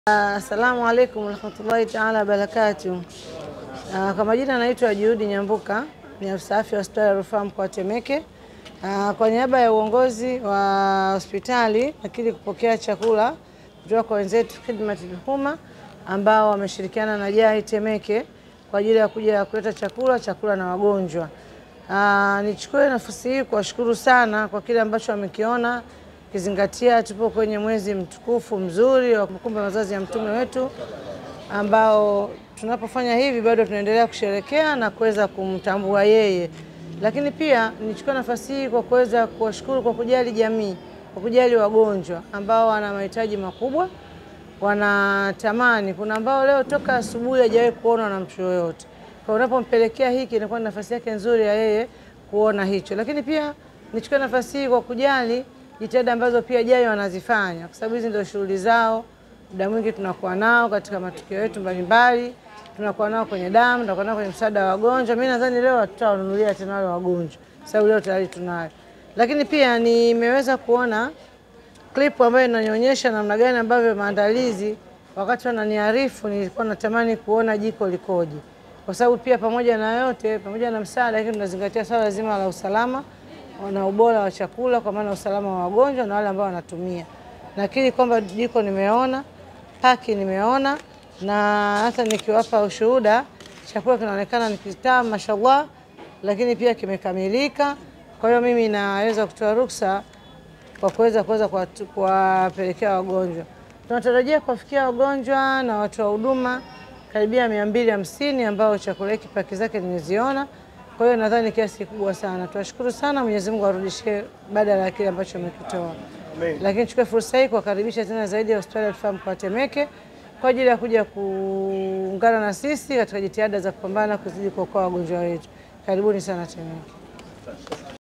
Assalamu alaikum warahmatullahi taala wabarakatuh. Uh, kwa majina naitwa Juhudi Nyambuka, ni afisa afya wa hospitali ya rufaa mkoa wa Temeke. Uh, kwa niaba ya uongozi wa hospitali nakili kupokea chakula kutoka kwa wenzetu Khidmatul Umma ambao wameshirikiana na JAI Temeke kwa ajili ya kuja kuleta chakula chakula na wagonjwa. Uh, nichukue nafasi hii kuwashukuru sana kwa kile ambacho wamekiona ukizingatia tupo kwenye mwezi mtukufu mzuri wa kumbukumbu mazazi ya mtume wetu, ambao tunapofanya hivi bado tunaendelea kusherekea na kuweza kumtambua yeye. Lakini pia nichukue nafasi hii kwa kuweza kuwashukuru kwa kujali jamii, kwa kujali wagonjwa ambao wana mahitaji makubwa, wanatamani. Kuna ambao leo toka asubuhi hajawahi kuona na mtu yoyote, kwa unapompelekea hiki inakuwa ni nafasi yake nzuri ya yeye kuona hicho. Lakini pia nichukue nafasi hii kwa kujali jitihada ambazo pia JAI wanazifanya kwa sababu hizi ndio shughuli zao. Muda mwingi tunakuwa nao katika matukio yetu mbalimbali, tunakuwa nao kwenye damu, tunakuwa nao kwenye msaada wa wagonjwa. Mimi nadhani leo tutawanunulia tena wale wagonjwa, sababu leo tayari tunayo. Lakini pia nimeweza kuona clip ambayo inanionyesha namna gani ambavyo maandalizi, wakati wananiarifu, nilikuwa natamani kuona jiko likoje, kwa sababu pia pamoja na yote, pamoja na msaada, lakini tunazingatia swala zima la usalama na ubora wa chakula kwa maana usalama wa wagonjwa na wale ambao wanatumia. Nakiri kwamba jiko nimeona, paki nimeona, na hata nikiwapa ushuhuda, chakula kinaonekana ni kitamu mashallah, lakini pia kimekamilika. Kwa hiyo mimi naweza kutoa ruksa kwa kuweza kuweza kuwapelekea wagonjwa. Tunatarajia kuwafikia wagonjwa na watu wa huduma karibia mia mbili hamsini ambao chakula hiki paki zake nimeziona. Kwa hiyo nadhani kiasi kikubwa sana. Tuwashukuru sana, Mwenyezi Mungu arudishie badala ya kile ambacho amekitoa. Lakini chukue fursa hii kuwakaribisha tena zaidi ya hospitali ya rufaa mkoa wa Temeke kwa ajili ya kuja kuungana na sisi katika jitihada za kupambana kuzidi kuokoa wagonjwa wetu. Karibuni sana Temeke.